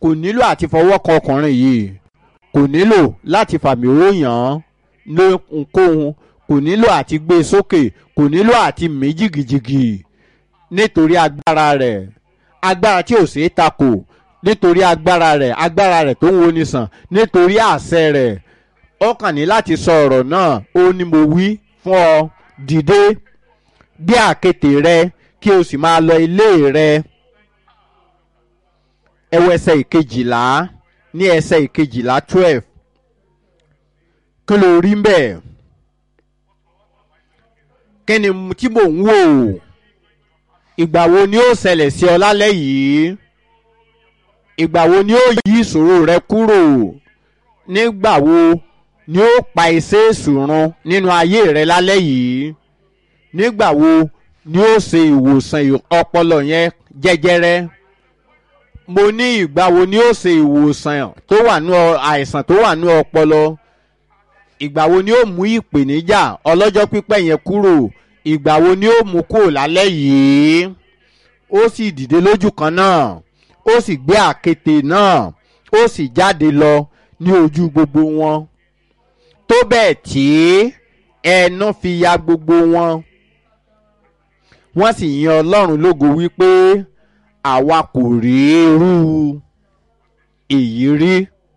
kò nílò àti fọwọ́ kan ọkùnrin yìí kò nílò láti fàmì òòyàn lóhunkóhun kò nílò àti gbé e sókè kò nílò àti mí jìgìjìgì nítorí agbára rẹ̀ agbára tí ò ṣeé takò nítorí agbára rẹ̀ agbára rẹ̀ tó ń woni sàn nítorí àṣẹ rẹ̀ ó kàn ní láti sọ ọ̀rọ̀ náà ó ní mo wí fún ọ dìde gbé àkéte rẹ kí o sì máa lọ ilé rẹ ẹwọ ẹsẹ̀ ìkejìlá ní ẹsẹ̀ ìkejìlá twelve kí ló rí mbẹ̀ kí ni tí mò ń wò ìgbà wo ni ó ṣẹlẹ̀ sí ọ lálẹ́ yìí ìgbà wo ni ó yí ìṣòro rẹ kúrò nígbà wo ni ó pa iṣẹ́ ìṣòrun nínú ayé rẹ lálẹ́ yìí nígbà wo ni ó ṣe ìwòsàn ọpọlọ yẹn jẹjẹrẹ mo ní ìgbà wo ni ó ṣe ìwòsàn tó wà ní àìsàn tó wà ní ọpọlọ ìgbà wo ni ó mú ìpèníjà ọlọ́jọ́ pípẹ́ yẹn kúrò ìgbà wo ni ó mú kúrò lálẹ́ yìí ó sì dìde lójú kan náà ó sì gbé àkéte náà ó sì jáde lọ ní ojú gbogbo wọn tó bẹ́ẹ̀ tí ẹnu fi ya gbogbo wọn wọ́n sì yan ọlọ́run lógo wípé àwa kò rí irú èyí rí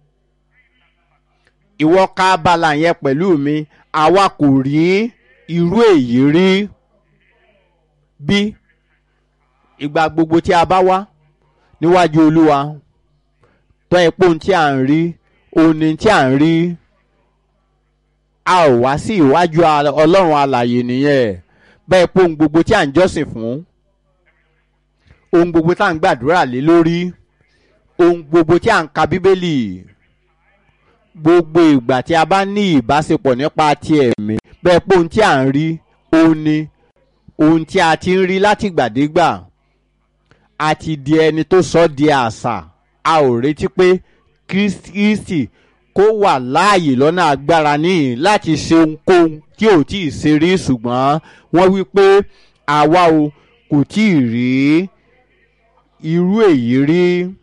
ìwọ ká abala yẹn pẹ̀lú mi àwa kò rí irú èyí rí bí ìgbà gbogbo tí a bá wá níwájú olúwa tọ́ epo tí à ń rí òní tí à ń rí a ò wá sí ìwájú ọlọ́run alàyè nìyẹn bẹ́ẹ̀ pé ohun gbogbo tí à ń jọ́sìn fún ohun gbogbo tí à ń gbàdúrà lé lórí ohun gbogbo tí à ń ka bíbélì gbogbo ìgbà tí a bá ní ìbáṣepọ̀ nípa ti ẹ̀mí bẹ́ẹ̀ pé ohun tí à ń rí òun ni ohun tí a ti ń rí látìgbàdégbà a ti di ẹni tó sọ di àṣà a ò retí pé kristi kó wà láàyè lọ́nà agbára níyìn láti ṣe ohunkóhun tí ò tí ì ṣe rí ṣùgbọ́n wọ́n wí pé àwa o kò tí ì rí irú èyí rí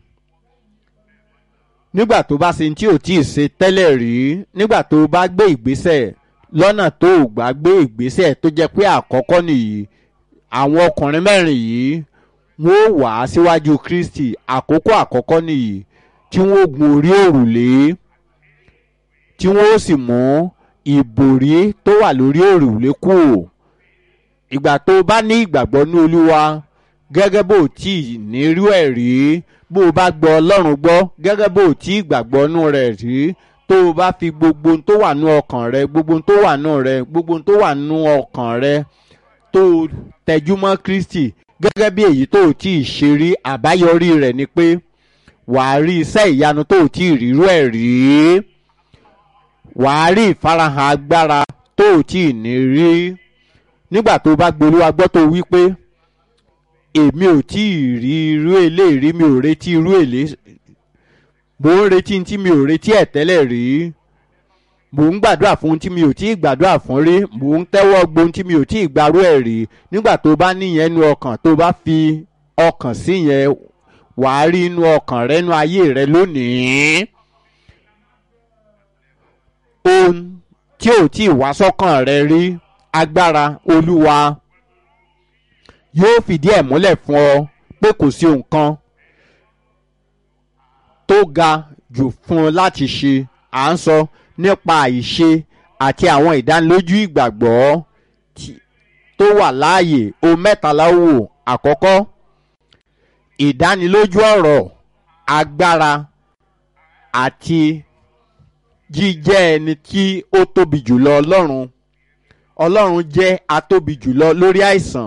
nígbà tó bá ṣe tí ò tí ì ṣe tẹ́lẹ̀ rí nígbà tó bá gbé ìgbésẹ̀ lọ́nà tó ò gbà gbé ìgbésẹ̀ tó jẹ́ pé àkọ́kọ́ nìyí àwọn ọkùnrin mẹ́rin yìí wọ́n wà á síwájú kristi àkókò àkọ́kọ́ nìyí tí wọ́n gun orí òrùlé tí wọ́n sì mú ìbòrí tó wà lórí òrùlé kù ìgbà tó bá ní ìgbàgbọ́ ní olúwa gẹ́gẹ́ bó tí ì nírú ẹ̀ rí bó o bá gbọ́ ọlọ́run gbọ́ gẹ́gẹ́ bó tí ìgbàgbọ́ nú rẹ̀ rí tó o bá fi gbogbo tó wà nú ọkàn rẹ gbogbo tó wà nú rẹ gbogbo tó wà nú ọkàn rẹ tó o tẹjú mọ́ kristi gẹ́gẹ́ bí èyí tó o tí ì ṣe rí àbáyọrí rẹ̀ ni pé wàá rí iṣẹ́ ìyanu tó o tí ì rírú ẹ̀ rí wàá rí ìfarahàn agbára tó o tí ì ní rí nígbà tó o bá gbolúwa gbọ́ tó o wí pé èmi ò tí ì rí irú eléyìí mi ò retí irú èlé mò ń retí tí mi ò retí ẹ̀ tẹ́lẹ̀ rí mò ń gbàdúrà fún tí mi ò tí ì gbàdúrà fún rí mò ń tẹ́wọ́ gbohun tí mi ò tí ì gbarú ẹ̀ rí nígbà tó bá níyẹn nu ọkàn tó bá fi ọkàn sí yẹn wàá rí inú ọkàn rẹ inú ayé rẹ lónìí ohun tí ò tí ì wá sọ́kàn rẹ rí agbára olúwa yóò fìdí ẹ̀ múlẹ̀ fún ọ pé kò sí nǹkan tó ga jù fún ọ láti ṣe à ń sọ nípa àìṣe àti àwọn ìdánilójú ìgbàgbọ́ tó wà láàyè o mẹ́tàlá wò àkọ́kọ́ ìdánilójú ọ̀rọ̀ agbára àti jíjẹ́ ẹni tí ó tóbi jùlọ ọlọ́run ọlọ́run jẹ́ atóbi jùlọ lórí àìsàn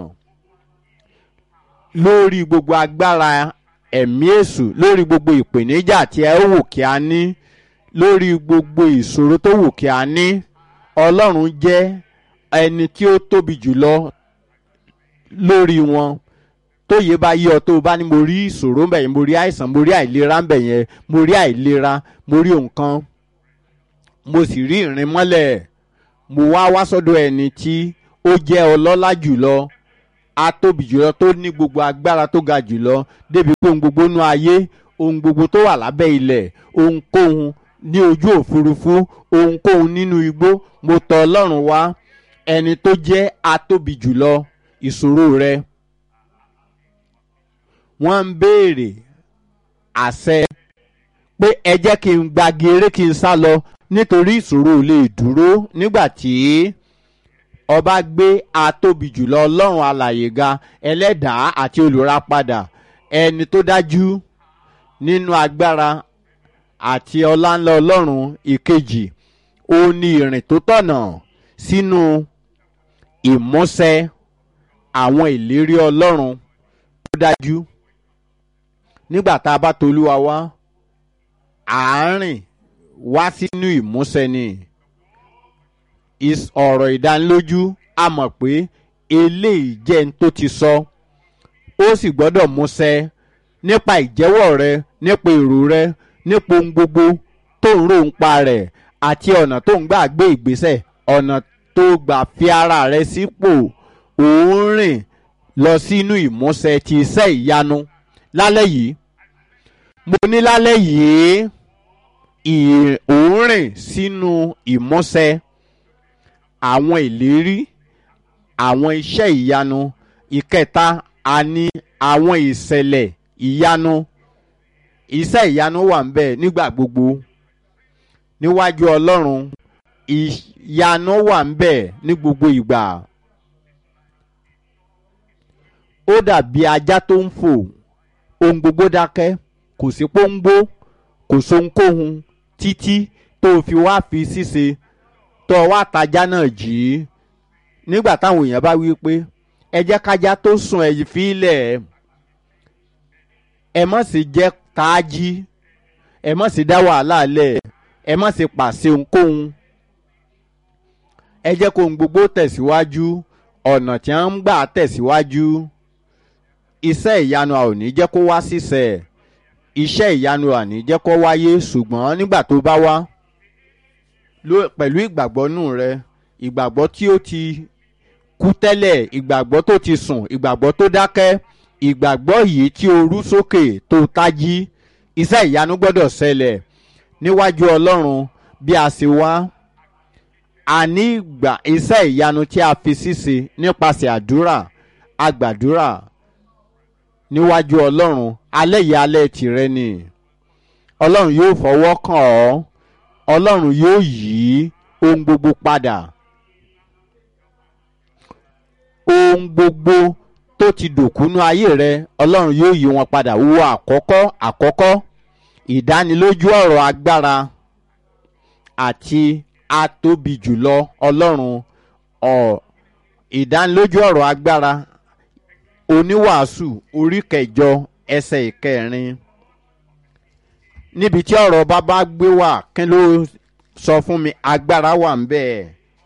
lórí gbogbo agbára ẹ̀mí èṣù lórí gbogbo ìpèníjà tí ẹ wò kí a ní lórí gbogbo ìṣòro tó wù kí a ní ọlọ́run jẹ́ ẹni tí ó tóbi jùlọ lórí wọn tóye bá yí ọ tó o bá ní mo rí ìṣòro ń bẹ̀ yẹn mo rí àìsàn mo rí àìlera ń bẹ̀ yẹn mo rí àìlera mo rí nǹkan mo sì rí ìrìn mọ́lẹ̀ mo wá wá sọ́dọ̀ ẹni tí ó jẹ́ ọlọ́lá jùlọ atóbi jùlọ tó ní gbogbo agbára tó ga jùlọ débi pé ohun gbogbo nú ayé ohun gbogbo tó wà lábẹ́ ilẹ̀ ohunkóhun ní ojú òfurufú ohunkóhun nínú igbó mo tọ̀ ọlọ́run wá ẹni tó jẹ́ atóbi jùlọ ìṣòro rẹ wọ́n ń béèrè àṣẹ pé ẹ jẹ́ kí n gbagi eré kí n sá lọ nítorí ìṣòro ò lè dúró nígbà tí ọba gbé atóbi jùlọ ọlọ́run alàyè ga ẹlẹ́dàá àti olùràpadà ẹni tó dájú nínú agbára àti ọláńlá ọlọ́run ìkejì ó ní ìrìn tó tọ̀nà sínú ìmúṣẹ àwọn ìlérí ọlọ́run tó dájú nígbà tá a bá tolúwa wá àárín wá sínú ìmúṣẹ ni ọ̀rọ̀ ìdánilójú a mọ̀ pé eléyìí jẹ́ n tó ti sọ ó sì gbọ́dọ̀ múṣẹ nípa ìjẹ́wọ́ rẹ nípa èrò rẹ nípa ohun gbogbo tó ń rò ń pa rẹ̀ àti ọ̀nà tó ń gbà gbé ìgbésẹ̀ ọ̀nà tó gbà fi ara rẹ sípò òun rìn lọ sínú ìmúṣẹ ti iṣẹ́ ìyanu lálẹ́ yìí mo ní lálẹ́ yìí òun rìn sínú ìmúṣẹ àwọn ìlérí àwọn iṣẹ́ ìyanu ìkẹta àní àwọn ìṣẹ̀lẹ̀ ìyanu iṣẹ́ ìyanu wà ń bẹ̀ nígbà gbogbo níwájú ọlọ́run ìyanu wà ń bẹ̀ ní gbogbo ìgbà ó dàbí ajá tó ń fò ohun gbogbo dákẹ́ kò sí pọ́ńgbó kò sóhunkóhun títí tó fi wá fi ṣíṣe tó wá tajá náà jì í nígbà táwọn èèyàn bá wí pé ẹ jẹ́ kájá tó sùn ẹ̀yìn fílẹ̀ ẹ má sì jẹ́ káájí ẹ má sì dá wàhálà lẹ̀ ẹ má sì pàṣẹ ohunkóhun ẹ jẹ́ kó ohun gbogbo tẹ̀síwájú ọ̀nà tí wọ́n ń gbà tẹ̀síwájú iṣẹ́ ìyanu a ò ní jẹ́ kó wá sísẹ̀ iṣẹ́ ìyanu a ní jẹ́ kó wáyé ṣùgbọ́n nígbà tó bá wá pẹ̀lú ìgbàgbọ́ nù rẹ ìgbàgbọ́ tí ó ti kú tẹ́lẹ̀ ìgbàgbọ́ tó ti sùn ìgbàgbọ́ tó dákẹ́ ìgbàgbọ́ yìí tí o rú sókè tó tají iṣẹ́ ìyanu gbọ́dọ̀ ṣẹlẹ̀ níwájú ọlọ́run bí a ṣe wá a ní ìgbà iṣẹ́ ìyanu tí a fi ṣíṣe nípasẹ̀ àdúrà àgbàdúrà níwájú ọlọ́run alẹ́ yìí alẹ́ tìrẹ ni ọlọ́run yóò fọwọ́ kàn ọ́ ọlọ́run yóò yí ohun gbogbo padà ohun gbogbo tó ti dòkúnú ayé rẹ ọlọ́run yóò yí wọn padà wo àkọ́kọ́ àkọ́kọ́ ìdánilójú ọ̀rọ̀ agbára àti atóbi jùlọ ọlọ́run ọ̀ ìdánilójú ọ̀rọ̀ agbára oníwàásù orí kẹjọ ẹsẹ̀ ìkẹrin níbi tí ọ̀rọ̀ bàbá gbé wà kí ló sọ fún mi agbára wà ń bẹ́ẹ̀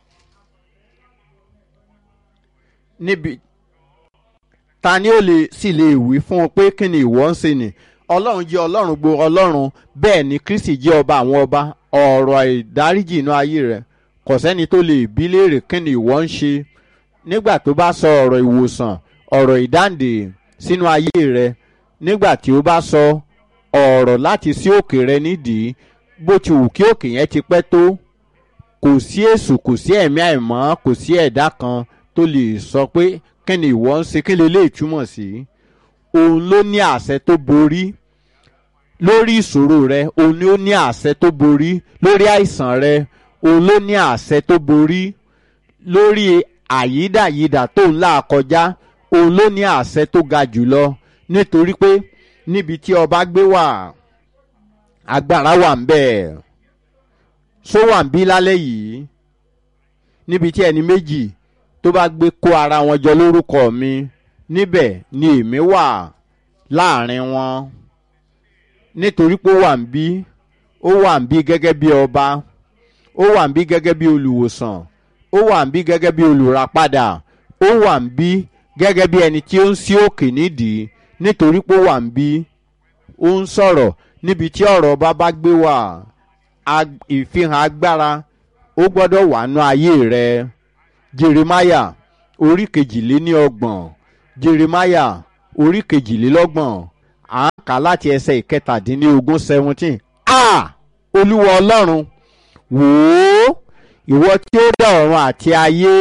níbi ta ni ó lè sì lè wí fún ọ pé kí ni ìwọ ń ṣe ni ọlọ́run jẹ́ ọlọ́run gbo ọlọ́run bẹ́ẹ̀ ni kristi jẹ́ ọba àwọn ọba ọ̀rọ̀ ìdáríjì inú ayé rẹ̀ kò sẹ́ni tó lè bí léèrè kí ni ìwọ ń ṣe nígbà tó bá sọ ọ̀rọ̀ ìwòsàn ọ̀rọ̀ ìdáǹdè sínú ayé rẹ nígbà tí ó bá sọ ọ̀rọ̀ láti sí òkè rẹ nídìí bó ti wù kí òkè yẹn ti pẹ́ tó kò sí èṣù kò sí ẹ̀mí àìmọ́ kò sí ẹ̀dá kan tó lè sọ pé kí ni ìwọ ń ṣe kí lè lè túmọ̀ sí òun ló ní àṣẹ tó borí lórí ìṣòro rẹ òun ló ní àṣẹ tó borí lórí àìsàn rẹ òun ló ní àṣẹ tó borí lórí àyídàyídà tó ń là kọjá òun ló ní àṣẹ tó ga jùlọ nítorí pé níbi tí ọba gbé wà agbára wà ń bẹ̀ só wà ń bí lálẹ́ yìí níbi tí ẹni méjì tó bá gbé kó ara wọn jọ lórúkọ mi níbẹ̀ ni èmi wà láàrin wọn nítorí pé ó wà ń bí ó wà ń bí gẹ́gẹ́ bí ọba ó wà ń bí gẹ́gẹ́ bí olùwòsàn ó wà ń bí gẹ́gẹ́ bí olùràpadà ó wà ń bí gẹ́gẹ́ bí ẹni tí ó ń sí òkè nídìí nítorí pé ó wà ń bí ó ń sọ̀rọ̀ níbi tí ọ̀rọ̀ bá bá gbé wà ìfihàn agbára ó gbọ́dọ̀ wà nú ayé rẹ jeremaya orí kejìléní ọgbọ̀n jeremaya orí kejìlélọ́gbọ̀n à ń kà láti ẹsẹ̀ ìkẹtàdínlógún seventeen a olúwa ọlọ́run wò ó ìwọ tí ó dá ọ̀run àti ayé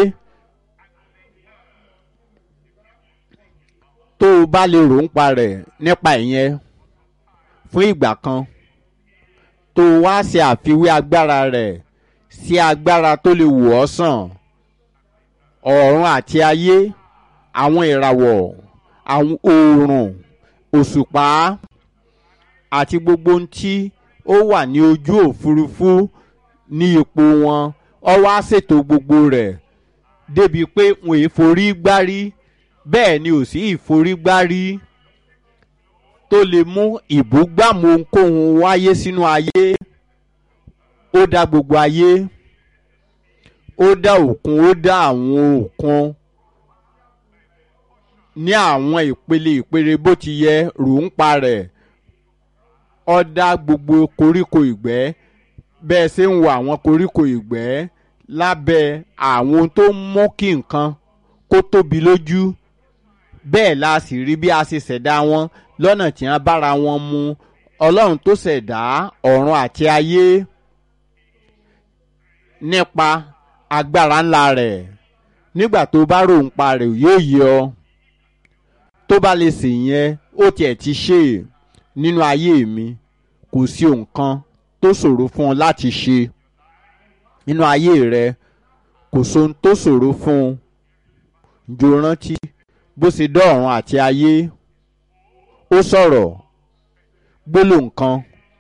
tó o bá lè rò ń pa rẹ̀ nípa ìyẹn fún ìgbà kan tó o wá ṣe àfiwé agbára rẹ̀ sí agbára tó lè wò ọ́ sàn ọ̀run àti ayé àwọn ìràwọ̀ àwọn oòrùn òṣùpá àti gbogbo ohun tí ó wà ní ojú òfurufú ní ipò wọn ọ wá ṣètò gbogbo rẹ̀ débi pé wọn ì forí gbárí bẹ́ẹ̀ ni ò sí ìforígbárí tó lè mú ìbúgbàmù ohunkóhun wáyé sínú ayé ó dá gbogbo ayé ó dá òkun ó dá àwọn òkun ní àwọn ìpele ìpele bó ti yẹ rò ń pa rẹ̀ ó dá gbogbo koríko ìgbẹ́ bẹ́ẹ̀ ṣe ń wo àwọn koríko ìgbẹ́ lábẹ́ àwọn tó mú kí nǹkan kó tóbi lójú bẹ́ẹ̀ la sì rí bí a ṣe ṣẹ̀dá wọn lọ́nà tí wọ́n bára wọn mu ọlọ́run tó ṣẹ̀dá ọ̀run àti ayé nípa agbára ńlá rẹ̀ nígbà tó bá rò ń pa rẹ̀ yóò yẹ ọ tó bá lè sè yẹn ó tiẹ̀ ti ṣe nínú ayé mi kò sí nǹkan tó ṣòro fún ọ láti ṣe nínú ayé rẹ kò sóhun tó ṣòro fún un jò rántí bó ṣe dọ́ọ̀run àti ayé ó sọ̀rọ̀ gbólóhùn kan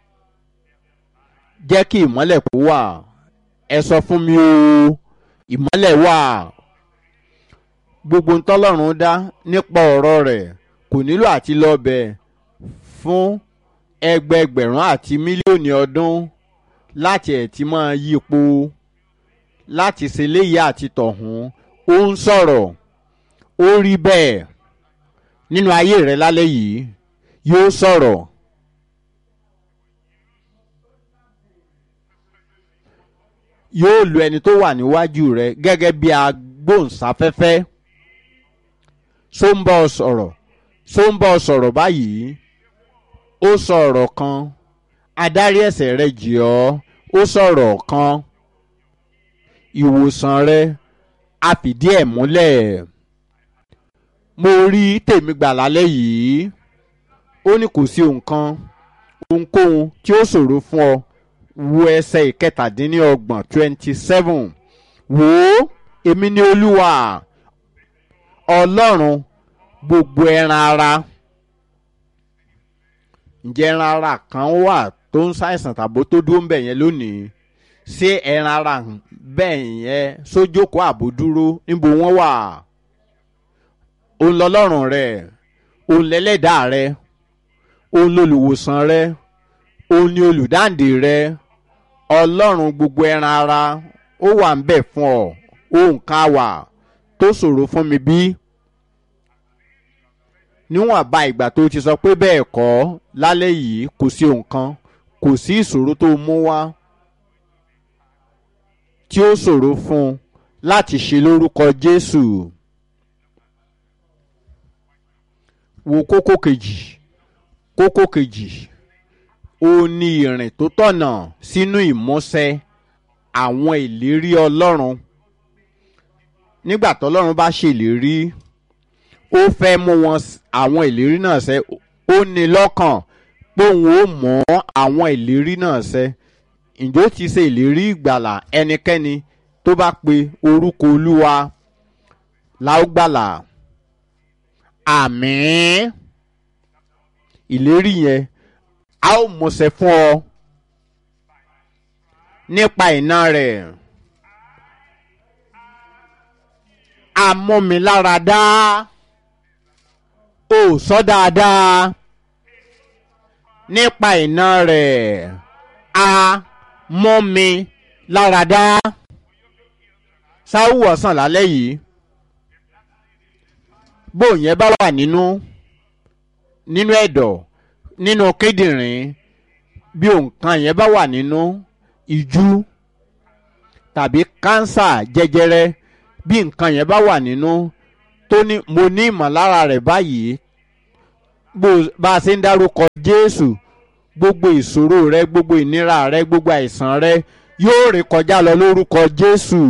jẹ́ kí ìmọ́lẹ̀ kó wà ẹ sọ fún mi o ìmọ́lẹ̀ wà gbogbo ntọ́lọ́run dá nípa ọ̀rọ̀ rẹ̀ kò nílò àti lọ́bẹ̀ fún ẹgbẹẹgbẹ̀rún àti mílíọ̀nù ọdún láti ẹ̀ ti máa yípo láti ṣe léyìí àti tọ̀hún ó ń sọ̀rọ̀ ó rí bẹ́ẹ̀ nínú ayé rẹ lálẹ́ yìí yóò sọ̀rọ̀ yóò lo ẹni tó wà níwájú rẹ gẹ́gẹ́ bí agbóhùnsáfẹ́fẹ́ ṣó ń bá ọ sọ̀rọ̀ ṣó ń bá ọ sọ̀rọ̀ báyìí ó sọ̀rọ̀ kan adarí ẹ̀ṣẹ̀ rẹ jì ọ́ ó sọ̀rọ̀ kan ìwòsàn rẹ a fìdí ẹ̀ múlẹ̀ mo rí tèmi gbà lálẹ́ yìí ó ní kò sí nǹkan ohunkóhun tí ó ṣòro fún ọ wo ẹsẹ̀ ìkẹtàdínlọ́gbọ̀n twenty seven wò ó èmi ni olúwa ọlọ́run gbogbo ẹran ara ǹjẹ́ ẹran ara kan wà tó ń ṣàìsàn tàbó tó dúró ń bẹ̀ yẹn lónìí ṣé ẹran ara bẹ́ẹ̀ yẹn sójókòó àbò dúró níbo wọ́n wà òun lọ́lọ́run rẹ̀ òun lẹ́lẹ́dàá rẹ̀ òun lolùwòsàn rẹ̀ òun ni olùdáǹdè rẹ̀ ọlọ́run gbogbo ẹran ara ó wà ń bẹ̀ fún ọ òun ká wà tó ṣòro fún mi bí níwọ̀n bá ìgbà tó ti sọ pé bẹ́ẹ̀ kọ́ lálẹ́ yìí kò sí nǹkan kò sí ìṣòro tó mú wá tí ó ṣòro fún un láti ṣe lórúkọ Jésù wo kókó kejì kókó kejì ó ní ìrìn tó tọ̀nà sínú ìmúṣẹ àwọn ìlérí Ọlọ́run nígbà tọ́lọ́run bá ṣèlérí ó fẹ́ mú wọn àwọn ìlérí náà ṣẹ ó ní lọ́kàn pé òun ó mú àwọn ìlérí náà ṣẹ ǹjọ́ ti ṣe ìlérí ìgbàlà ẹnikẹ́ni tó bá pe orúkọ olúwa láógbàlà àmín ìlérí yẹn a ó múṣẹ fún ọ nípa iná rẹ̀ amúmiláradá ó sọ dáadáa nípa iná rẹ̀ a mọ́ mi láradá sáwù ọ̀sán lálẹ́ yìí bó yẹn bá wà nínú nínú ẹ̀dọ̀ nínú kíndìnrín bí nǹkan yẹn bá wà nínú ìjú tàbí kánsà jẹjẹrẹ bí nǹkan yẹn bá wà nínú tó ní mo ní ìmọ̀lára rẹ̀ báyìí bá a ṣe ń dárúkọ jésù gbogbo ìṣòro rẹ gbogbo ìnira rẹ gbogbo àìsàn rẹ yóò ré kọjá lọ lórúkọ jésù.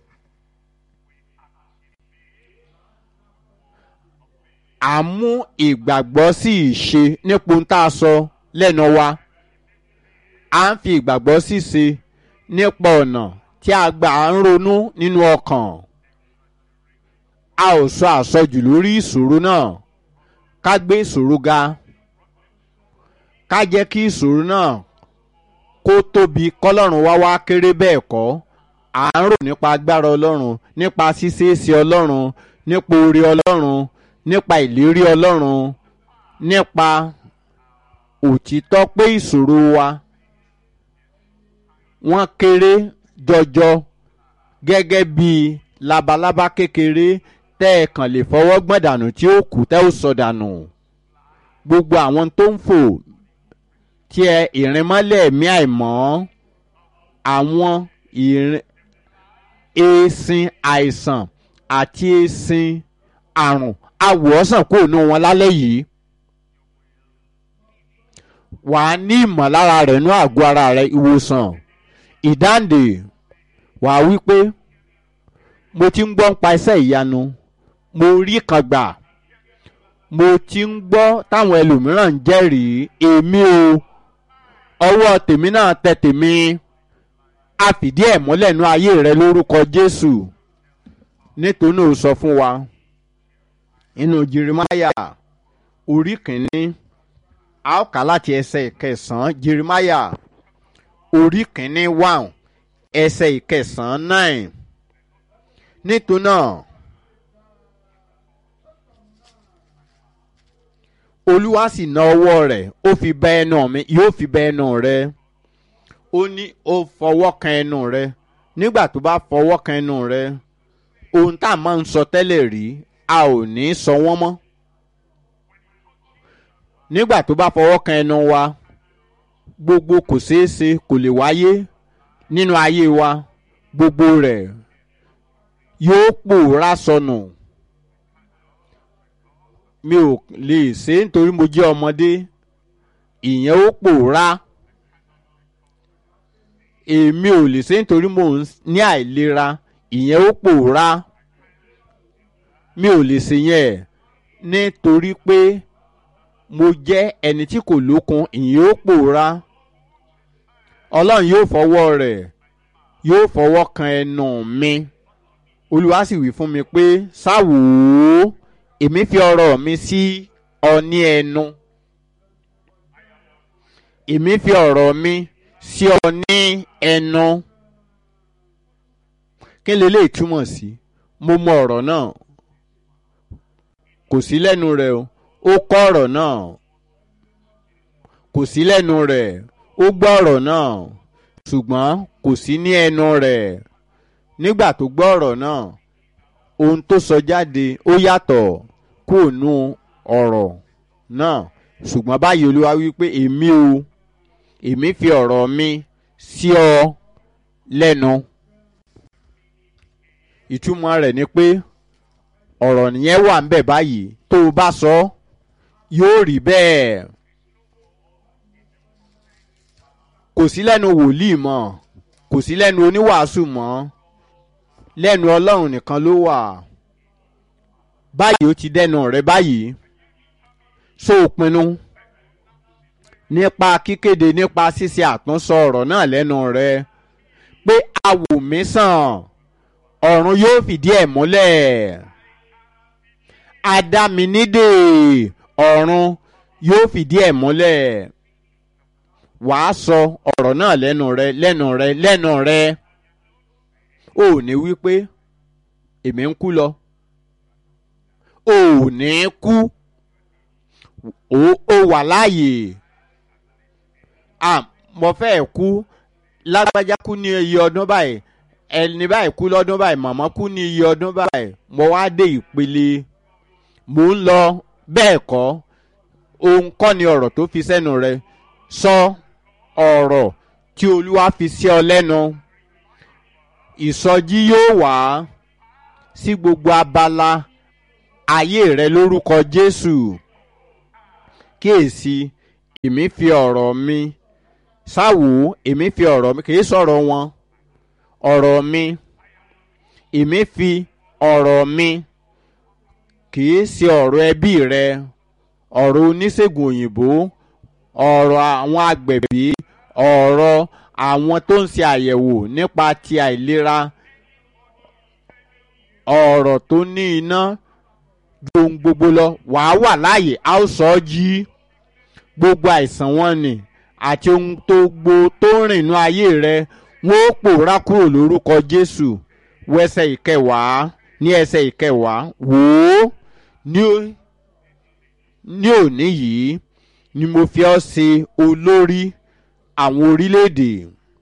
à ń mú ìgbàgbọ́ sí ìṣe nípa ohun tá a sọ lẹ́nu wa à ń fi ìgbàgbọ́ sí ṣe nípa ọ̀nà tí a gbà ń ronú nínú ọkàn a ò sọ àsọjù lórí ìṣòro náà ká gbé ìṣòro ga ká jẹ́ kí ìṣòro náà kó tóbi kọ́lọ́run wá wá kéré bẹ́ẹ̀ kọ́ à ń rò nípa agbára ọlọ́run nípa ṣíṣeéṣe ọlọ́run nípa oore ọlọ́run nípa ìlérí ọlọ́run nípa òtítọ́ pé ìṣòro wa wọ́n kéré jọjọ gẹ́gẹ́ bí labalábá kékeré tẹ́ ẹ kàn lè fọwọ́ gbọ́n dànù tí ó kù tẹ́ ó sọ dànù gbogbo àwọn tó ń fò tí ẹ ìrìnmọ́lẹ̀ ẹ̀mí àìmọ́ àwọn ìrìn èsìn àìsàn àti èsìn àrùn awòọ́sàn kò nù wọn lálẹ́ yìí wà á ní ìmọ̀lára rẹ̀ nú àgọ́ ara rẹ̀ ìwòsàn ìdáǹdè wà á wí pé mo ti ń gbọ́ ń pa iṣẹ́ ìyanu mo rí kan gbà mo ti ń gbọ́ táwọn ẹlòmíràn ń jẹ́rìí èmi o ọwọ́ tèmi náà tẹ tèmi a fìdí ẹ̀ múlẹ̀ nú ayé rẹ lórúkọ Jésù nítorí náà ó sọ fún wa inú Jeremáyà orí kìíní a ó kà láti ẹsẹ̀ ìkẹsàn-án Jeremáyà orí kìíní one ẹsẹ̀ ìkẹsàn-án nine nítorí náà olúwa sì na ọwọ́ rẹ̀ ó fi bẹ́ ẹnu mi yóò fi bẹ́ ẹnu rẹ ó ní ó fọwọ́ kan ẹnu rẹ nígbà tó bá fọwọ́ kan ẹnu rẹ ohun tá a máa ń sọ tẹ́lẹ̀ rí a ò ní sọ wọ́n mọ́ nígbà tó bá fọwọ́ kan ẹnu wa gbogbo kò ṣeé ṣe kò lè wáyé nínú ayé wa gbogbo rẹ̀ yóò pòórá sọnù mi ò lè ṣe é nítorí mo jẹ́ ọmọdé ìyẹn ó pòórá èmi ò lè ṣe é nítorí mo ní àìlera ìyẹn ó pòórá mi ò lè ṣe yẹn nítorí pé mo jẹ́ ẹni tí kò lókun ìyẹn ó pòórá ọlọ́run yóò fọwọ́ rẹ̀ yóò fọwọ́ kan ẹnu mi olúwa sì wí fún mi pé sáwò ó èmi fi ọ̀rọ̀ mi sí ọ ní ẹnu èmi fi ọ̀rọ̀ mi sí ọ ní ẹnu kí lè lè túmọ̀ sí mo mọ ọ̀rọ̀ náà kò sí lẹ́nu rẹ̀ o ó kọ́ ọ̀rọ̀ náà kò sí lẹ́nu rẹ̀ ó gbọ́ ọ̀rọ̀ náà ṣùgbọ́n kò sí ní ẹnu rẹ̀ nígbà tó gbọ́ ọ̀rọ̀ náà ohun tó sọ jáde ó yàtọ̀ kúrò nù ọ̀rọ̀ náà ṣùgbọ́n báyìí olúwa wí pé èmi o èmi fi ọ̀rọ̀ mi sí ọ lẹ́nu ìtumọ̀ rẹ̀ ni pé ọ̀rọ̀ yẹn wà ń bẹ̀ báyìí tó o bá sọ yóò rí bẹ́ẹ̀ kò sí lẹ́nu wòlíì mọ́ kò sí lẹ́nu oníwàásù mọ́ lẹ́nu ọlọ́run nìkan ló wà báyìí ó ti dẹnu rẹ báyìí so pinnu nípa kíkéde nípa ṣíṣe àtúnṣọ ọ̀rọ̀ náà lẹ́nu rẹ pé awòmísàn ọ̀run yóò fìdí ẹ̀ múlẹ̀ adáminídè ọ̀run yóò fìdí ẹ̀ múlẹ̀ wàá sọ ọ̀rọ̀ náà lẹ́nu rẹ lẹ́nu rẹ lẹ́nu rẹ ò ní wí pé èmi ń kú lọ ò ní kú ó wà láàyè mo fẹ́ kú lágbájá kú ní iye ọdún báyìí ẹni báyìí kú lọ́dún báyìí màmá kú ní iye ọdún báyìí mo wá dé ìpele mò ń lọ bẹ́ẹ̀ kọ́ òun kọ́ ni ọ̀rọ̀ tó fi sẹ́nu rẹ sọ ọ̀rọ̀ tí olúwa fi sí ọ lẹ́nu ìsọjí yóò wá sí gbogbo abala ayé rẹ lórúkọ jésù kíyèsí èmi fi ọ̀rọ̀ mi sáwò èmi fi ọ̀rọ̀ mi kìí sọ̀rọ̀ wọn ọ̀rọ̀ mi èmi fi ọ̀rọ̀ mi kìí ṣe ọ̀rọ̀ ẹbí rẹ ọ̀rọ̀ oníṣègùn òyìnbó ọ̀rọ̀ àwọn agbẹ̀bí ọ̀rọ̀ àwọn tó ń ṣe àyẹ̀wò nípa ti àìlera ọ̀rọ̀ tó ní iná ju ohun gbogbo lọ wàá wà láàyè a ó sọ ọ́ jí gbogbo àìsàn wọn ni àti ohun tó gbo tó ń rìn inú ayé rẹ wọn ó pòórá kúrò lórúkọ jésù wẹsẹ̀ ìkẹwàá ní ẹsẹ̀ ìkẹwàá wò ó ní ní òní yìí ni mo fi ọ́ ṣe olórí àwọn orílẹ̀-èdè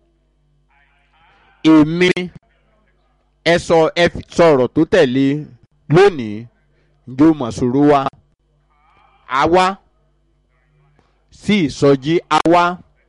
èmi ẹ sọ ẹ sọ̀rọ̀ tó tẹ̀lé lónìí ǹjẹ́ o mọ̀ sòrò wa àwa sí ìsọjí àwa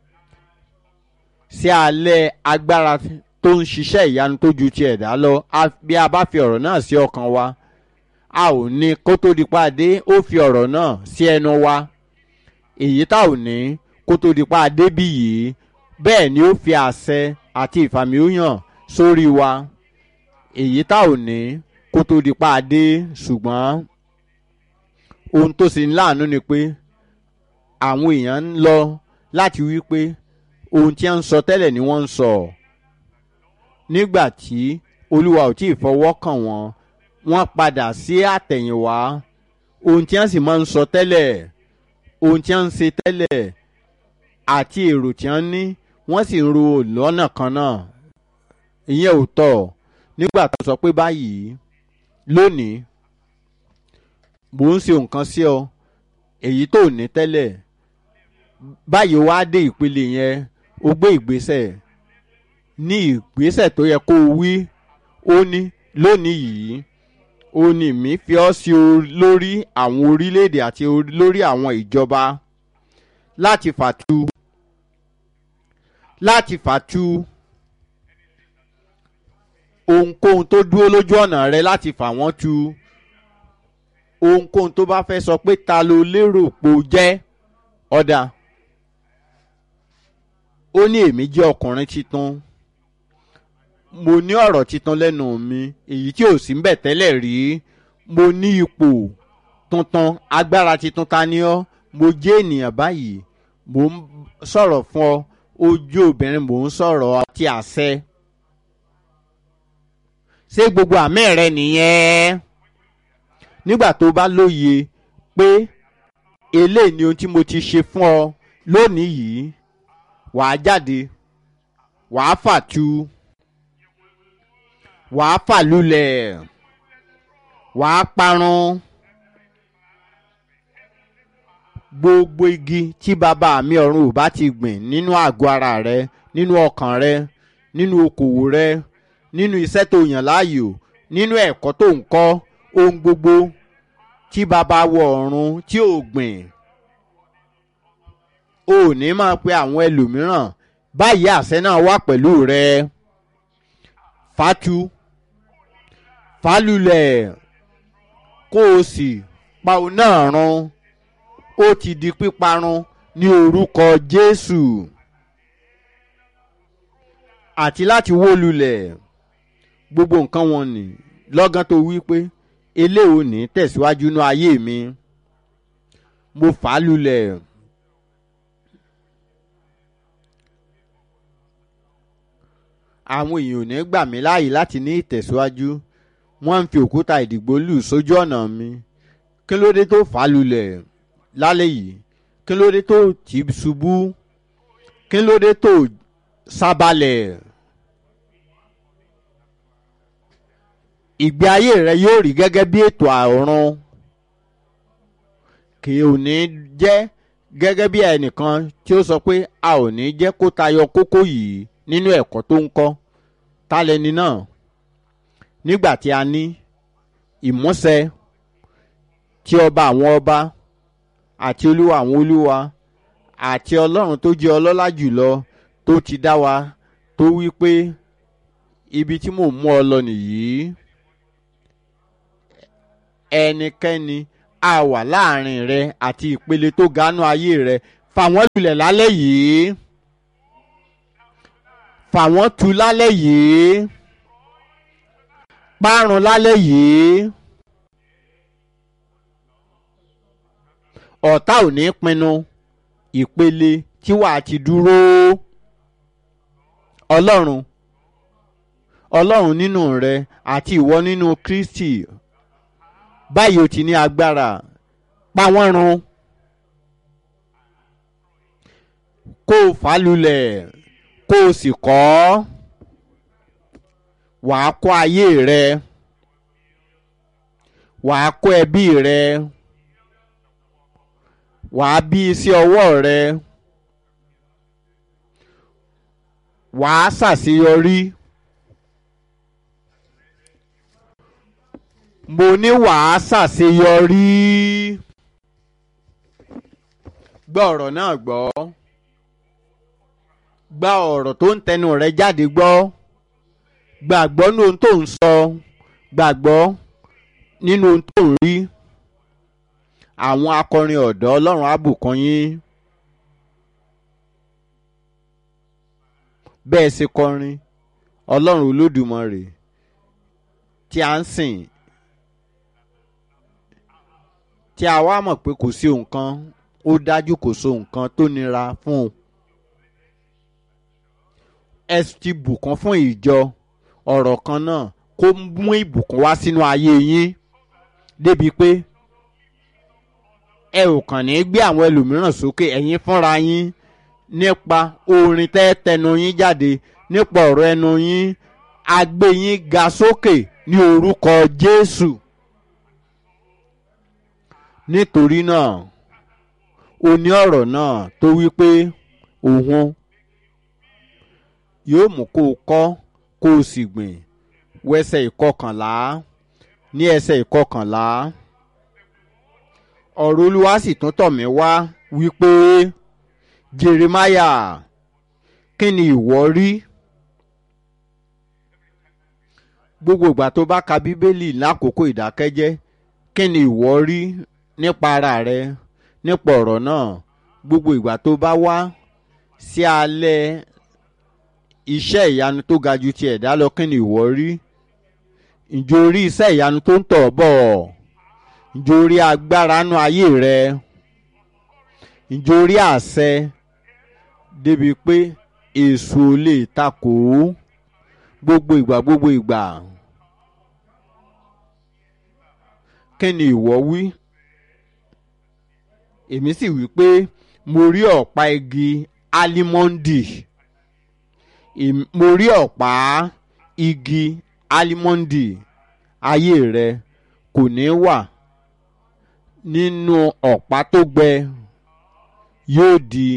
sí alẹ́ agbára tó ń ṣiṣẹ́ ìyanu tó ju ti ẹ̀dá lọ bí a bá fi ọ̀rọ̀ náà sí ọkàn wa a ò ní kó tó di pàdé ó fi ọ̀rọ̀ náà sí ẹnu wa èyí tá ò ní kó tó di pàdé bí yìí bẹ́ẹ̀ ni ó fi àṣẹ àti ìfàmìhàn sórí wa èyí tá ò ní kó tó di pàdé ṣùgbọ́n ohun tó sì ń láàánú ni pé àwọn èèyàn ń lọ láti wí pé ohun tí wọ́n ń sọ tẹ́lẹ̀ ni wọ́n ń sọ nígbà tí olúwa ò tí ì fọwọ́ kàn wọ́n wọ́n padà sí àtẹ̀yìnwá ohun tí wọ́n sì máa ń sọ tẹ́lẹ̀ ohun tí wọ́n ń ṣe tẹ́lẹ̀ àti èrò tí wọ́n ní wọ́n sì ń ro lọ́nà kan náà ìyẹn ò tọ́ nígbà tó sọ pé báyìí lónìí mò ń ṣe nǹkan sí ọ èyí tó ní tẹ́lẹ̀ báyìí wá dé ìpele yẹn o gbé ìgbésẹ̀ ní ìgbésẹ̀ tó yẹ kó o wí ó ní lónìí yìí ó ní mi fi ọ́ sí lórí àwọn orílẹ̀-èdè àti lórí àwọn ìjọba láti fàtu láti fàtu ohunkóhun tó dúró lójú ọ̀nà rẹ láti fà wọ́n tu ohunkóhun tó bá fẹ́ sọ pé ta ló lérò pò jẹ́ ọ̀dà ó ní èmi jẹ́ ọkùnrin titun mo ní ọ̀rọ̀ titun lẹ́nu mi èyí tí ò sí ń bẹ̀ tẹ́lẹ̀ rí mo ní ipò tuntun agbára titun ta ni ọ́ mo jẹ́ ènìyàn báyìí mo ń sọ̀rọ̀ fún ọ ojú obìnrin mò ń sọ̀rọ̀ àti àṣẹ ṣé gbogbo àmì rẹ nìyẹn nígbà tó bá lóye pé eléyìí ni ohun tí mo ti ṣe fún ọ lónìí yìí wàá jáde wàá fàtu wàá fàlulẹ̀ wàá parun gbogbo igi tí bàbá mi ọ̀run ò bá ti gbìn nínú àgọ́ ara rẹ nínú ọkàn rẹ nínú okòwò rẹ nínú iṣẹ́ tó yàn láàyò nínú ẹ̀kọ́ tó ń kọ́ ohun gbogbo tí bàbá wọ ọ̀run tí ò gbìn o ò ní máa pe àwọn ẹlòmíràn báyìí àṣẹ náà wà pẹ̀lú rẹ fatu falulẹ̀ kó o sì pa òun náà run ó ti di píparun ní orúkọ jésù àti láti wó lulẹ̀ gbogbo nǹkan wọn ni lọ́gán tó wí pé eléwo ní tẹ̀síwájú ní ayé mi mo fà á lulẹ̀ àwọn èèyàn ò ní gbà mí láàyè láti ní ìtẹ̀síwájú wọ́n ń fi òkúta ìdìgbò lù sójú ọ̀nà mi kí ló dé tó fà á lulẹ̀ lálẹ́ yìí kí ló dé tó tì í ṣubú kí ló dé tó sábàlẹ̀ ìgbé ayé rẹ yóò rí gẹ́gẹ́ bí ètò àrùn kì ò ní jẹ́ gẹ́gẹ́ bí ẹnìkan tí ó sọ pé a ò ní jẹ́ kó tayọ kókó yìí nínú ẹ̀kọ́ tó ń kọ́ tálẹ́ni náà nígbà tí a ní ìmúṣẹ tí ọba àwọn ọba àti olúwa àwọn olúwa àti ọlọ́run tó jẹ́ ọlọ́lá jùlọ tó ti dá wa tó wí pé ibi tí mò ń mú ọ lọ nìyí ẹnikẹ́ni a wà láàrin rẹ àti ìpele tó gánú ayé rẹ fà wọ́n lulẹ̀ lálẹ́ yìí fà wọ́n tu lálẹ́ yìí parun lálẹ́ yìí ọ̀tá ò ní pinnu ìpele tí wàá ti dúró ọlọ́run ọlọ́run nínú rẹ àti ìwọ nínú kristi báyìí o ti ní agbára pa wọ́n run kó o fà á lulẹ̀ kó o sì kọ́ wàá kọ́ ayé rẹ wàá kọ́ ẹbí rẹ wàá bí iṣẹ́ ọwọ́ rẹ wàá ṣàṣeyọrí. mo ní wàá ṣàṣeyọrí. gbọ́ ọ̀rọ̀ náà gbọ́ gba ọ̀rọ̀ tó ń tẹnu rẹ jáde gbọ́ gbàgbọ́ ní ohun tó ń sọ gbàgbọ́ nínú ohun tó ń rí àwọn akọrin ọ̀dọ́ ọlọ́run á bùkún yín bẹ́ẹ̀ ṣe kọrin ọlọ́run olódùmarè tí a ń sìn tí a wá mọ̀ pé kò sí nǹkan ó dájú kò so nǹkan tó nira fún un. ẹ ti bùkún fún ìjọ ọ̀rọ̀ kan náà kó mú ìbùkún wá sínú ayé yín débi pé ẹ ò kàn ní gbé àwọn ẹlòmíràn sókè ẹ̀yin fúnra yín nípa orin tẹ́ tẹnu yín jáde nípa ọ̀rọ̀ ẹnu yín a gbé yín ga sókè ní orúkọ Jésù nítorí náà o ní ọ̀rọ̀ náà tó wí pé òun yóò mú kó o kọ́ kó o sì gbìn wẹ́sẹ̀ ìkọkànlá ní ẹsẹ̀ ìkọkànlá ọ̀rọ̀ olúwa sì tún tọ̀ mí wá wípé Jeremiah kí ni ìwọ rí gbogbo ìgbà tó bá ka bíbélì lákòókò ìdákẹ́jẹ́ kí ni ìwọ rí nípa ara rẹ nípa ọ̀rọ̀ náà gbogbo ìgbà tó bá wá sí alẹ́ iṣẹ́ ìyanu tó ga ju ti ẹ̀dá lọ kí ni ìwọ rí ǹjẹ́ o rí iṣẹ́ ìyanu tó ń tọ̀ bọ̀ ǹjẹ́ o rí agbára nú ayé rẹ ǹjẹ́ o rí àṣẹ débi pé èso lè takò ó gbogbo ìgbà gbogbo ìgbà kí ni ìwọ wí èmi sì wí pé mo rí ọ̀pá igi álímọ́ndì mo rí ọ̀pá igi álímọ́ndì ayé rẹ kò ní wà nínú ọ̀pá tó gbẹ yóò di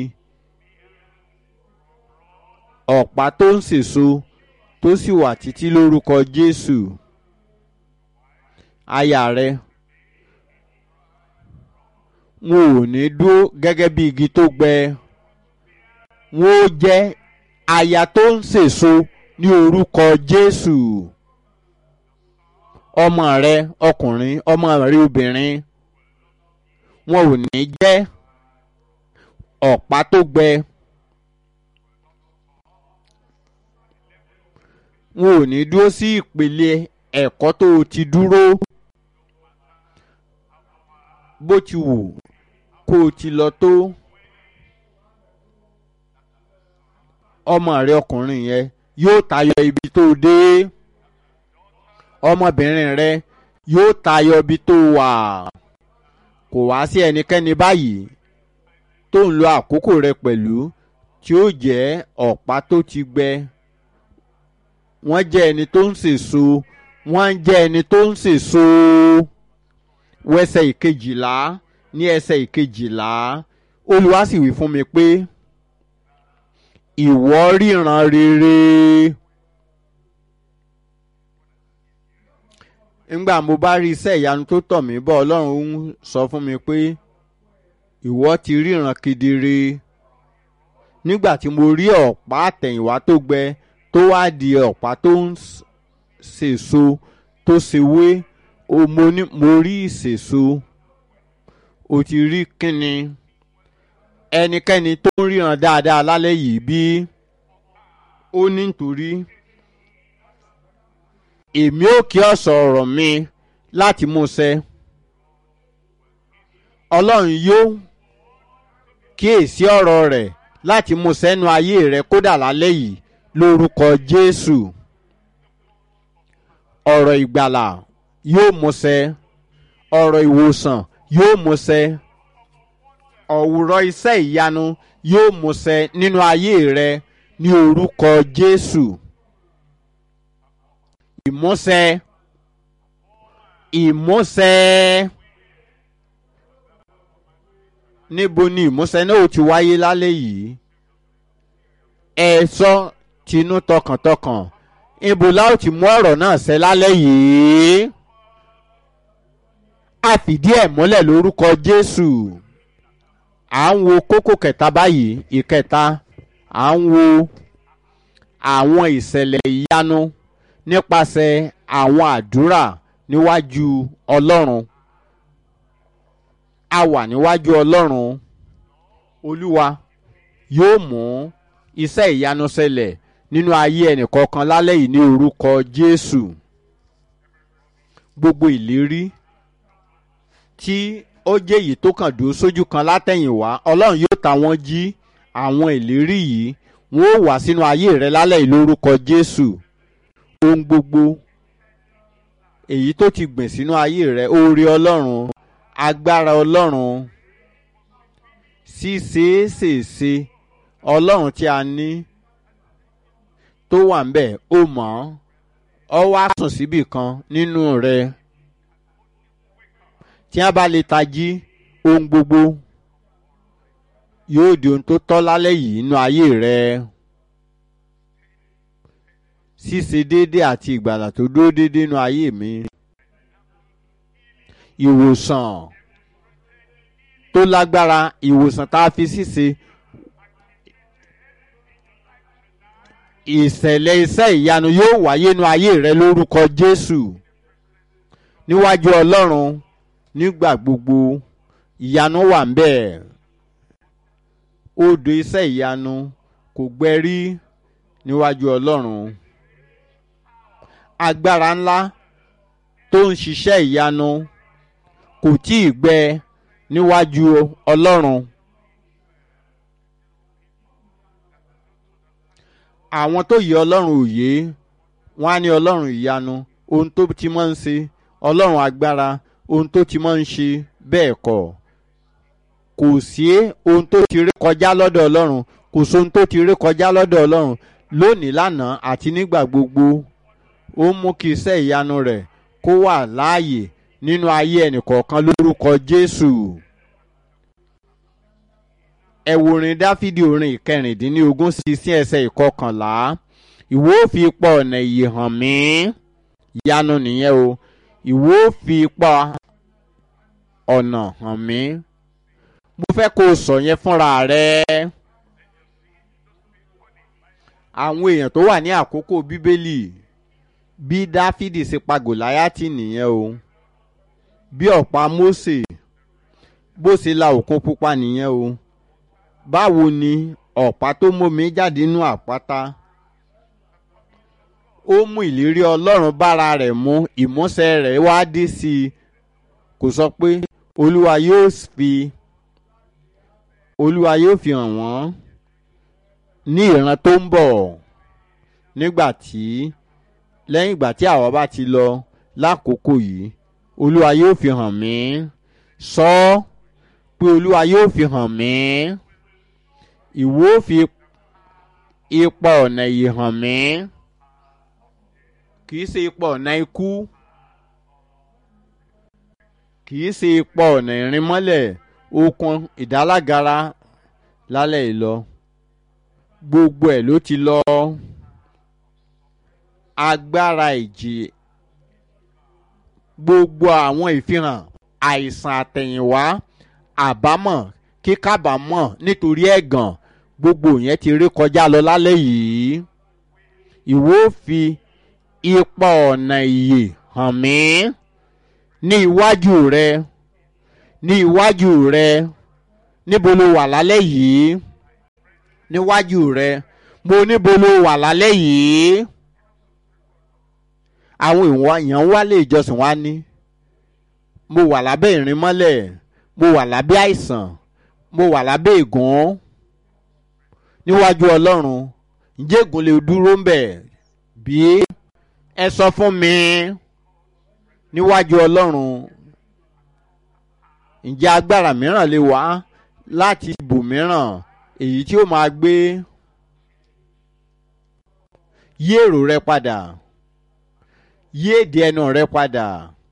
ọ̀pá tó ń sèso tó sì wà títí lórúkọ Jésù aya rẹ wọn ò ní dúró gẹ́gẹ́ bí igi tó gbẹ wọn ó jẹ́ aya tó ń sèso ní orúkọ Jésù ọmọ rẹ ọkùnrin ọmọ rẹ obìnrin wọn ò ní jẹ́ ọ̀pá tó gbẹ wọn ò ní dúró sí ìpele ẹ̀kọ́ tó o ti dúró bó ti wù kó o ti lọ tó ọmọ rẹ ọkùnrin yẹn yóò tayọ ibi tó o dé ọmọbìnrin rẹ yóò tayọ ibi tó o wà kò wá sí ẹnikẹ́ni báyìí tó ń lo àkókò rẹ pẹ̀lú tí ó jẹ́ ọ̀pá tó ti gbẹ wọ́n jẹ́ ẹni tó ń sèso wọ́n ń jẹ́ ẹni tó ń sèso wẹ́sẹ̀ ìkejìlá ní ẹsẹ̀ ìkejìlá Olúwa sì wí fún mi pé ìwọ ríran rere ńgbà mo bá rí iṣẹ́ ìyanu tó tọ̀ mí bọ̀ Ọlọ́run ń sọ fún mi pé ìwọ ti ríran kedere nígbà tí mo rí ọ̀pá àtẹ̀yìnwá tó gbẹ tó wá di ọ̀pá tó ń sèso tó ṣèwé mo rí ìsèso o ti rí kínni ẹnikẹ́ni tó ń ríran dáadáa lálẹ́ yìí bí ó ní nítorí èmi ò kí ọ̀sọ̀ ọ̀rọ̀ mi láti mú ṣẹ ọlọ́run yóò kíyèsí ọ̀rọ̀ rẹ̀ láti mú sẹ́nu ayé rẹ̀ kódà lálẹ́ yìí lórúkọ jésù ọ̀rọ̀ ìgbàlà yóò múṣẹ ọ̀rọ̀ ìwòsàn yóò múṣẹ ọ̀wùrọ̀ iṣẹ́ ìyanu yóò múṣẹ nínú ayé rẹ ní orúkọ jésù ìmúṣẹ ìmúṣẹ níbo ni ìmúṣẹ náà ó ti wáyé lálẹ́ yìí ẹ sọ tinú tọkàntọkàn ibo la ó ti mú ọ̀rọ̀ náà ṣẹ lálẹ́ yìí a fìdí ẹ̀ múlẹ̀ lórúkọ jésù à ń wo kókó kẹta báyìí ìkẹta à ń wo àwọn ìṣẹ̀lẹ̀ ìyanu nípasẹ̀ àwọn àdúrà níwájú ọlọ́run a wà níwájú ọlọ́run olúwa yóò mú iṣẹ́ ìyanu ṣẹlẹ̀ nínú ayé ẹnìkọ̀ọ̀kan lálẹ́ yìí ní orúkọ jésù gbogbo ìlérí tí ó jẹ́ èyí tó kàn dúró sójú kan látẹ̀yìnwá ọlọ́run yóò ta wọ́n jí àwọn ìlérí yìí wọ́n ó wà sínú ayé rẹ lálẹ́ yìí lórúkọ jésù ohun gbogbo èyí tó ti gbìn sínú ayé rẹ oore ọlọ́run agbára ọlọ́run ṣíṣeéṣèṣe ọlọ́run tí a ní tó wà ń bẹ̀ ó mọ̀ ọ́ wá sùn síbì kan nínú rẹ tí a bá lè tají ohun gbogbo yóò di ohun tó tọ́ lálẹ́ yìí nínú ayé rẹ ṣíṣe déédéé àti ìgbàlà tó dúró déédéé nínú ayé mi ìwòsàn tó lágbára ìwòsàn tá a fi ṣíṣe ìṣẹ̀lẹ̀ iṣẹ́ ìyanu yóò wáyé nínú ayé rẹ lórúkọ jésù níwájú ọlọ́run nígbà gbogbo ìyanu wà ń bẹ̀ odò iṣẹ́ ìyanu kò gbẹ́rí níwájú ọlọ́run agbára ńlá tó ń ṣiṣẹ́ ìyanu kò tí ì gbẹ níwájú ọlọ́run àwọn tó yẹ ọlọ́run òye wọ́n á ní ọlọ́run ìyanu ohun tó ti máa ń ṣe ọlọ́run agbára ohun tó ti máa ń ṣe bẹ́ẹ̀ kọ́ kò sí ohun tó ti rí kọjá lọ́dọ̀ ọlọ́run kò sí ohun tó ti rí kọjá lọ́dọ̀ ọlọ́run lónìí lánàá àti nígbà gbogbo ó mú kí iṣẹ́ ìyanu rẹ̀ kó wà láàyè nínú ayé ẹnìkọ̀ọ̀kan lórúkọ jésù ẹ wo orin dáfídì orin ìkẹrìndínlógún sí sí ẹsẹ̀ ìkọkànlá ìwọ ò fi pọ̀ ọ̀nà ìyè hàn mí ìyanu nìyẹn o ìwọ ò fi pọ̀ ọ̀nà hàn mí mo fẹ́ kó o sọ yẹn fúnra rẹ àwọn èèyàn tó wà ní àkókò bíbélì bí dáfídì ṣe pa gòláyàtì nìyẹn o bí ọ̀pá mósè bó ṣe la òkun pupa nìyẹn o báwo ni ọ̀pá tó mómi jáde nínú àpáta ó mú ìlérí ọlọ́run bára rẹ̀ mú ìmúṣẹ rẹ̀ wá dé sí i kò sọ pé olúwa yóò fi olúwa yóò fi hàn wọ́n ní ìran tó ń bọ̀ nígbà tí lẹ́yìn ìgbà tí àwa bá ti lọ lákòókò yìí olúwa yóò fi hàn mí sọ ọ́ pé olúwa yóò fi hàn mí ìwọ fi ipa ọ̀nà yìí hàn mí kì í ṣe ipa ọ̀nà ikú kì í ṣe ipa ọ̀nà ìrìnmọ́lẹ̀ okun ìdálágara lálẹ́ ìlọ gbogbo ẹ̀ ló ti lọ agbára ìjì gbogbo àwọn ìfihàn àìsàn àtẹ̀yìnwá àbámọ̀ kíkábàámọ̀ nítorí ẹ̀gàn gbogbo yẹn ti rí kọjá lọ lálẹ́ yìí ìwọ fi ipa ọ̀nà ìyè hàn mí ní iwájú rẹ ní iwájú rẹ níbo lo wà lálẹ́ yìí níwájú rẹ mo níbo lo wà lálẹ́ yìí àwọn èèyàn wá lé ìjọsìn wa ní mo wà lábẹ́ ìrìnmọ́lẹ̀ mo wà lábẹ́ àìsàn mo wà lábẹ́ ègún níwájú ọlọ́run ǹjẹ́ ègún lè dúró ń bẹ̀ bí ẹ sọ fún mi níwájú ọlọ́run ǹjẹ́ agbára mìíràn lè wá láti ibòmíràn èyí tí ó máa gbé yí èrò rẹ padà yí èdè ẹnu rẹ padà.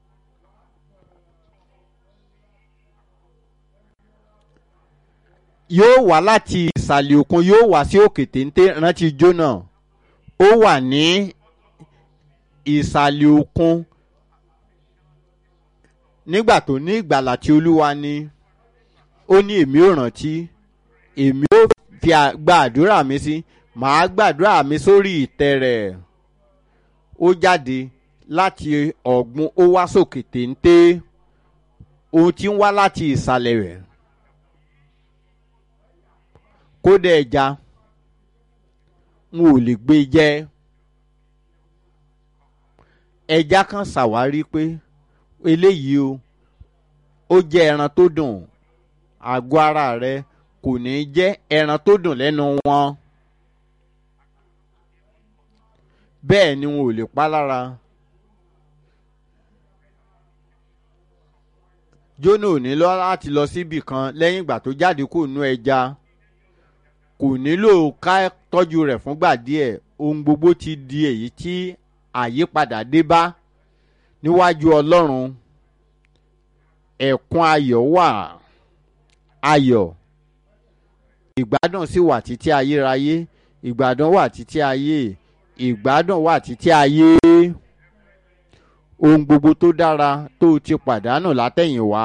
yóò wá láti ìsàlẹ̀ òkun yóò wá sí òkè téńté rántí jóná ó wà ní ìsàlẹ̀ òkun nígbà tó ní ìgbàlà tí olúwa ní ó ní èmi ò rántí èmi ò fi gba àdúrà mi sí màá gbàdúrà mi sórí ìtẹ́ rẹ̀ ó jáde láti ọ̀gbun ó wá sókè téńté ohun tí ń wá láti ìsàlẹ̀ rẹ̀ kódà ẹja n ò lè gbé jẹ ẹja kan ṣàwárí pé eléyìí o ó jẹ ẹran tó dùn àgọ́ ara rẹ kò ní jẹ ẹran tó dùn lẹ́nu wọn bẹ́ẹ̀ ni wọn ò lè pa lára jóná ò ní lọ láti lọ síbì kan lẹ́yìn ìgbà tó jáde kó nú ẹja kò nílò ká tọ́jú rẹ̀ fúngbà díẹ̀ ohun gbogbo ti di èyí tí àyípadà dé bá níwájú ọlọ́run ẹ̀kún ayọ̀ wà ayọ̀ ìgbádùn sì wà títí ayérayé ìgbádùn wà títí ayé ìgbádùn wà títí ayé ohun gbogbo tó dára tó ti pàdánù látẹ̀yìnwá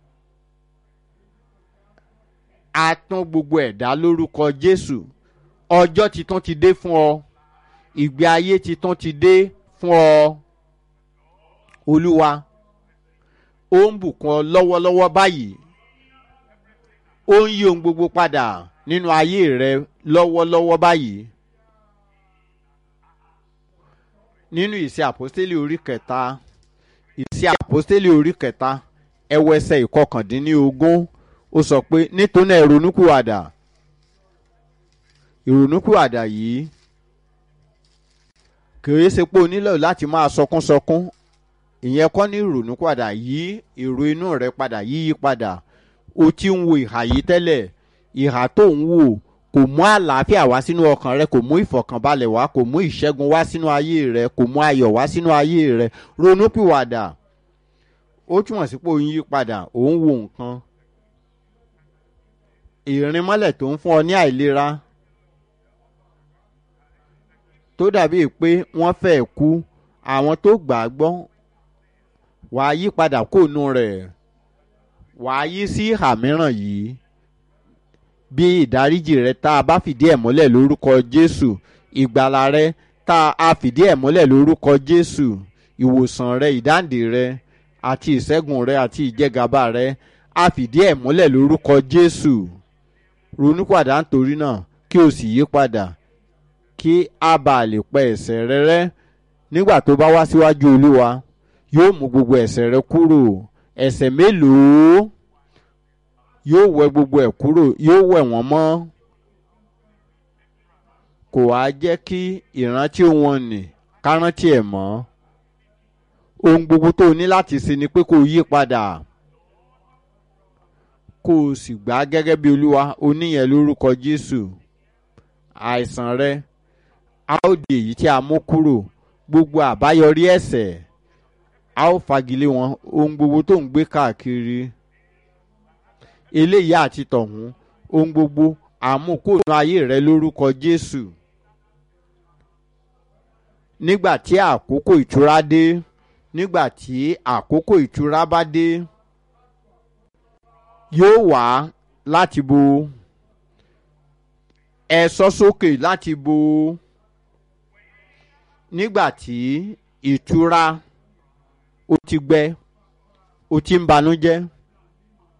a tún gbogbo ẹ̀dá lórúkọ jésù ọjọ́ titun ti dé fún ọ ìgbé ayé titun ti dé fún ọ olúwa ó ń bùkún ọ lọ́wọ́lọ́wọ́ báyìí ó ń yí ohun gbogbo padà nínú ayé rẹ lọ́wọ́lọ́wọ́ báyìí nínú ìṣe àpọ́stélì orí kẹta ìṣe àpọ́stélì orí kẹta ẹwẹsẹ̀ ìkọkàndínlógún ó sọ pé nítorí náà ìrònúkúwàdà ìrònúkúwàdà yìí kìí ṣe pé o nílò láti máa sọkúnsọkún ìyẹn kọ́ ní ìrònúkúwàdà yí èrò inú rẹ padà yíyí padà o ti ń wo ìhà yìí tẹ́lẹ̀ ìhà tó ń wò kò mú àlàáfíà wá sínú ọkàn rẹ kò mú ìfọ̀kànbalẹ̀ wá kò mú ìṣẹ́gun wá sínú ayé rẹ kò mú ayọ̀ wá sínú ayé rẹ ronúpìwàdà ó túmọ̀ sí pé o ń yí padà ò ń wo nǹkan ìrìnmọ́lẹ̀ tó ń fún ọ ní àìlera tó dàbí pé wọ́n fẹ́ kú àwọn tó gbà á gbọ́ wàá yí padà kóònù rẹ̀ wàá yí sí ìhà mìíràn yìí bí ìdáríjì rẹ tá a bá fìdí ẹ̀ múlẹ̀ lórúkọ jésù ìgbàlà rẹ tá a fìdí ẹ̀ múlẹ̀ lórúkọ jésù ìwòsàn rẹ ìdáǹdè rẹ àti ìṣẹ́gun rẹ àti ìjẹgàba rẹ a fìdí ẹ̀ múlẹ̀ lórúkọ jésù ronúpàdà nítorí náà kí o sì yí padà kí a bá lè pa ẹ̀ṣẹ̀ rẹ rẹ́ nígbà tó bá wá síwájú olúwa yóò mú gbogbo ẹ̀ṣẹ̀ rẹ kúrò ẹ̀ṣẹ̀ mélòó yóò wẹ gbogbo ẹ̀ kúrò yóò wẹ̀ wọ́n mọ́ kò wá jẹ́ kí ìrántí wọn nì kárántí ẹ̀ mọ́ ohun gbogbo tó o ní láti ṣe ni pé kó o yí padà kó o sì gbà á gẹ́gẹ́ bí olúwa oníyẹn lórúkọ jésù àìsàn rẹ a ó di èyí tí a mú kúrò gbogbo àbáyọrí ẹ̀ṣẹ̀ a ó fagilé wọn ohun gbogbo tó ń gbé káàkiri eléyìí àti tọ̀hún ohun gbogbo àmúkòónú ayé rẹ lórúkọ jésù nígbà tí àkókò ìtura dé nígbà tí àkókò ìtura bá dé yóò wá láti bo ẹ sọ sókè láti bo nígbà tí ìtura ó ti gbẹ ó ti ń banújẹ́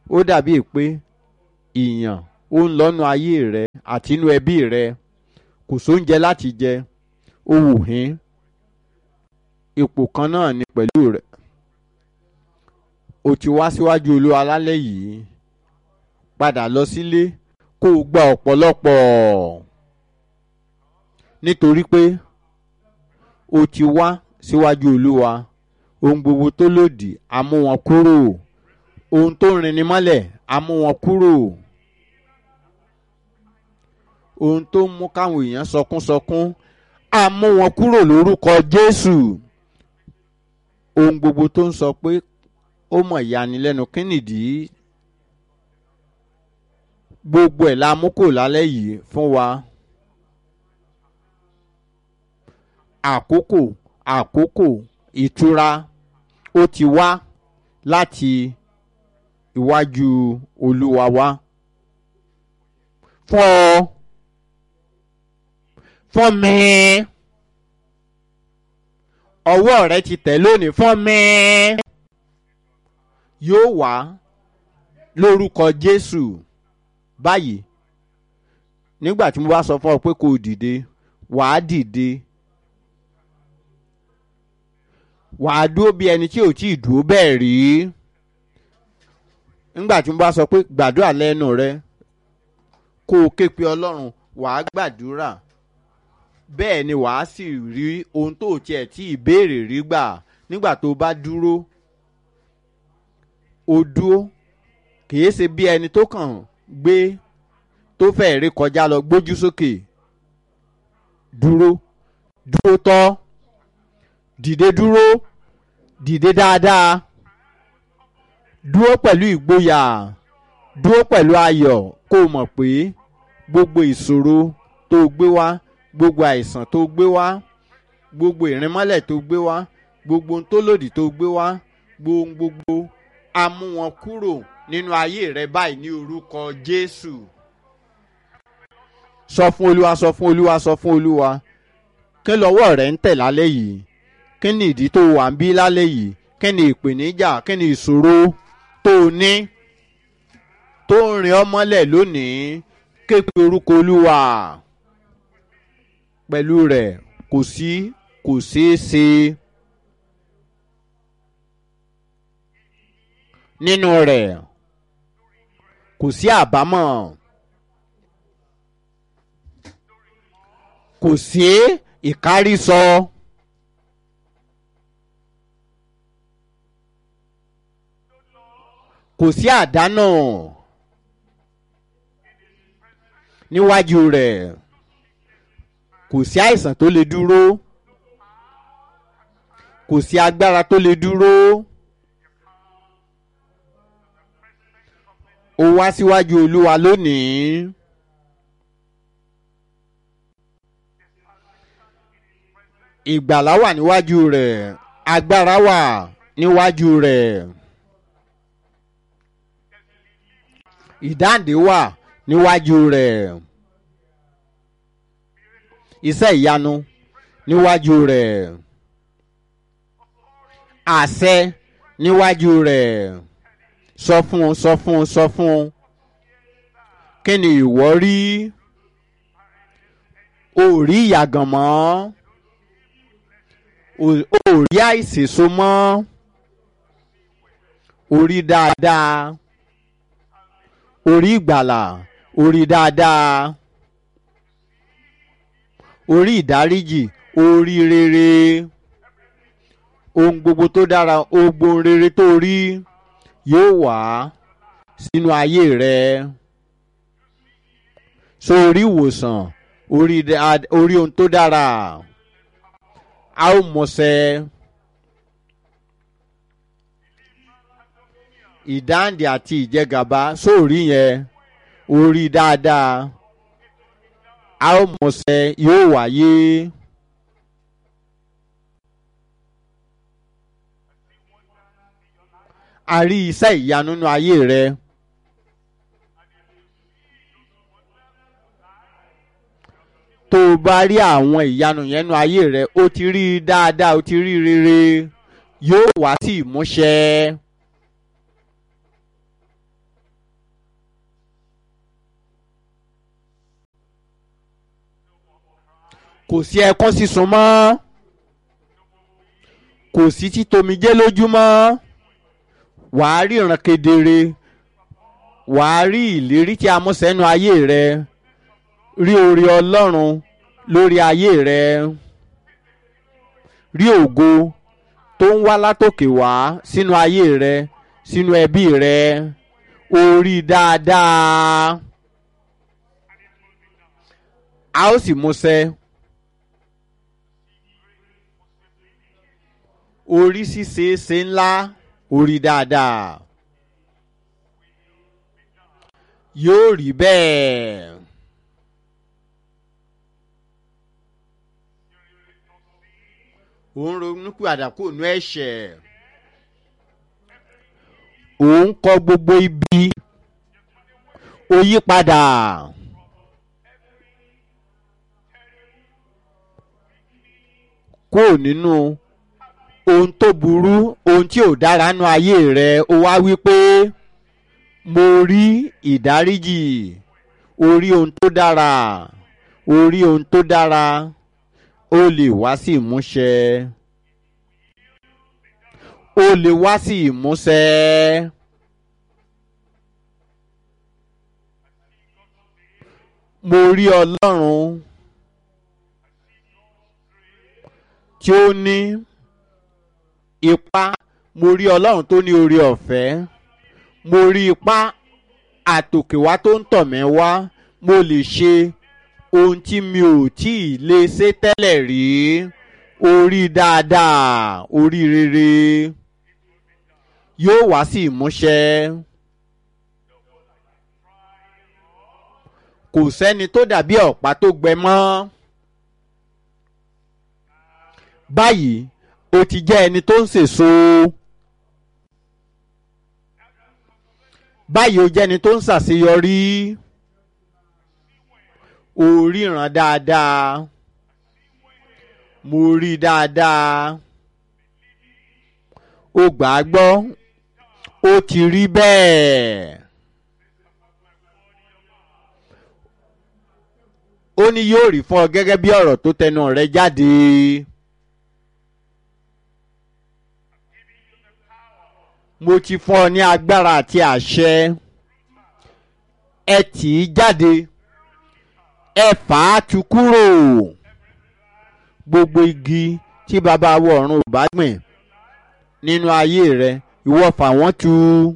ó dàbí pé ìyàn ó ń lọ́nu ayé rẹ àti inú ẹbí rẹ kò sóúnjẹ láti jẹ ó wù hín ipò kan náà ni pẹ̀lú rẹ o ti wá síwájú olúwa lálẹ́ yìí padà lọ sílé kó o gba ọ̀pọ̀lọpọ̀ nítorí pé o ti wá síwájú olúwa ohun gbogbo tó lòdì á mú wọn kúrò ohun tó rinni mọ́lẹ̀ á mú wọn kúrò ohun tó mú káwọn èèyàn sọkúnsọkún á mú wọn kúrò lórúkọ jésù ohun gbogbo tó ń sọ pé ó mọ̀ ìyanilẹ́nu kí nìdí gbogbo ẹ̀ la mú kò lálẹ́ yìí fún wa àkókò àkókò ìtura ó ti wá láti iwájú olúwa wá fún ọ fún mi ọwọ́ rẹ ti tẹ̀ lónìí fún mi yóò wá lórúkọ jésù báyìí nígbà tí mo bá sọ fún ọ pé kò dìde wàá dìde wàá dúró bí ẹni tí ò tí ì dúró bẹ́ẹ̀ rí nígbà tí mo bá sọ pé gbàdúrà lẹ́nu rẹ kó o ké pe ọlọ́run wàá gbàdúrà bẹ́ẹ̀ ni wàá sì rí ohun tó tiẹ̀ tí ìbéèrè rí gbà nígbà tó bá dúró o dúró kìí ṣe bí ẹni tó kàn gbé tó fẹ́ rí kọjá lọ gbójú sókè dúró dúró tọ́ dìde dúró dìde dáadáa dúró pẹ̀lú ìgboyà dúró pẹ̀lú ayọ̀ kó o mọ̀ pé gbogbo ìṣòro tó gbé wá gbogbo àìsàn tó gbé wá gbogbo ìrìnmọ́lẹ̀ tó gbé wá gbogbo ohun tó lòdì tó gbé wá gbogbo gbogbo a mú wọn kúrò nínú ayé rẹ báyìí ní orúkọ jésù sọ fún olúwa sọ fún olúwa sọ fún olúwa kí lọ́wọ́ rẹ̀ ń tẹ̀ lálẹ́ yìí kí ni ìdí tó wà ń bí lálẹ́ yìí kí ni ìpèníjà kí ni ìṣòro tó o ní tó ń rìn ọ́ mọ́lẹ̀ lónìí képe orúkọ olúwa pẹ̀lú rẹ̀ kò sí kò ṣeé ṣe nínú rẹ̀ kò sí àbámọ̀ kò sí ìkárísọ. kò sí àdánù níwájú rẹ̀ kò sí àìsàn tó lè dúró kò sí agbára tó lè dúró ó wá síwájú olúwa lónìí ìgbàlá wà níwájú rẹ̀ agbára wà níwájú rẹ̀. ìdáǹdè wà níwájú rẹ̀ iṣẹ́ ìyanu níwájú rẹ̀ àṣẹ níwájú rẹ̀ sọ fún un sọ fún un sọ fún un kí ni ìwọ rí o rí ìyàgàn mọ́ o rí àìsèso mọ́ o rí dáadáa orí ìgbàlà orí dáadáa orí ìdáríjì orí rere ohun gbogbo tó dára ohun rere tó rí yóò wá sínú ayé rẹ sórí ìwòsàn orí orí ohun tó dára a ó mọ̀ọ́sẹ́. ìdáǹdè àti ìjẹgàba sóòrí yẹn orí dáadáa a ó mọ̀ọ́sẹ̀ yóò wáyé. a rí iṣẹ́ ìyanu nínú ayé rẹ. tó o bá rí àwọn ìyanu yẹn nínú ayé rẹ o ti rí i dáadáa o ti rí i rere yóò wá sí ìmúṣẹ. kò sí ẹkún sísun mọ́ kò sí títomijé lójúmọ́ wàá ríran kedere wàá rí ìlérí tí a mú sẹ́nu ayé rẹ rí oore ọlọ́run lórí ayé rẹ rí ògo tó ń wá látòkè wá sínú ayé rẹ sínú ẹbí rẹ orí dáadáa a ó sì múṣẹ orí ṣíṣe ṣe ńlá orí dáadáa yóò rí bẹ́ẹ̀. òun ronú padà kó nu ẹ̀ṣẹ̀ òun kọ gbogbo ibi ó yí padà kó nínú ohun tó burú ohun tí ò dára nú ayé rẹ ó wá wí pé mo rí ìdáríjì orí ohun tó dára orí ohun tó dára ó lè wá sí ìmúṣẹ ó lè wá sí ìmúṣẹ. mo rí ọlọ́run tí ó ní ipá mo rí ọlọ́run tó ní orí ọ̀fẹ́ mo rí ipá àtòkèwá tó ń tọ̀ mí wá mo lè ṣe ohun tí mi ò tí ì lè ṣe tẹ́lẹ̀ rí orí dáadáa orí rere yóò wá sí ìmúṣẹ. kò sẹ́ni tó dàbí ọ̀pá tó gbẹ mọ́. báyìí o ti jẹ́ ẹni tó ń sèso. báyìí o jẹ́ ẹni tó ń ṣàṣeyọrí. o ríran dáadáa. mo rí dáadáa. o gbà á gbọ́. ó ti rí bẹ́ẹ̀. ó ní yóò rí fún ọ gẹ́gẹ́ bí ọ̀rọ̀ tó tẹnu rẹ jáde. mo ti fún ọ ní agbára àti àṣẹ ẹ tì í jáde ẹ fà á tu kúrò gbogbo igi tí bàbá wọ ọ̀run ò bá gbìn nínú ayé rẹ ìwọ fà wọ́n tu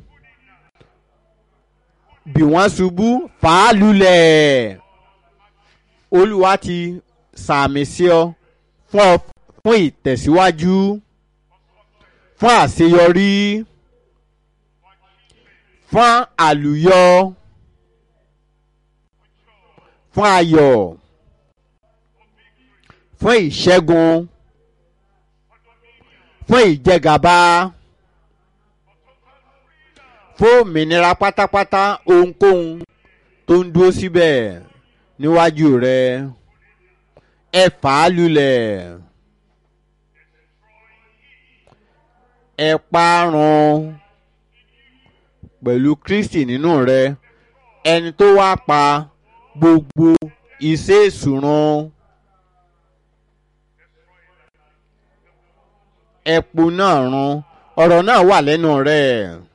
bí wọ́n ṣubú fà á lulẹ̀ olúwa ti sàmì sí ọ fún ọ fún ìtẹ̀síwájú fún àṣeyọrí fún àlùyọ fún ayọ̀ fún ìṣẹ́gun fún ìjẹgàba fún òmìnira pátápátá ohunkóhun tó ń dúró síbẹ̀ níwájú rẹ ẹ fà á lulẹ̀ ẹ parun pẹ̀lú kristi nínú rẹ ẹni tó wá pa gbogbo iṣẹ́ ìṣùrun ẹ̀pù náà run ọ̀rọ̀ náà wà lẹ́nu rẹ̀.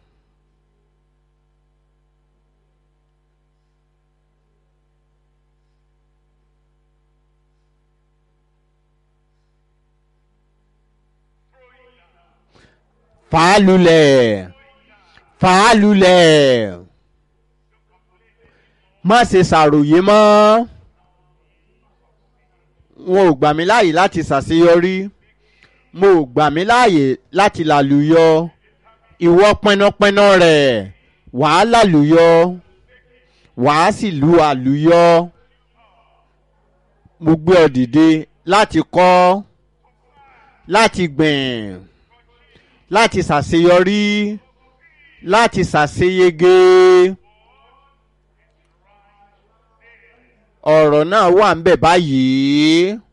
fàálùlẹ̀ fàálùlẹ̀ má ṣe ṣàròyé mọ́ wọn ò gbà mí láàyè láti ṣàṣeyọrí mo ò gbà mí láàyè láti làlùyọ ìwọ pẹnapẹna rẹ wàá làlùyọ wàá sì lu àlùyọ mo gbé ọ dìde láti kọ́ láti gbìn láti ṣàṣeyọrí láti ṣàṣeyege ọ̀rọ̀ náà wà ń bẹ̀ báyìí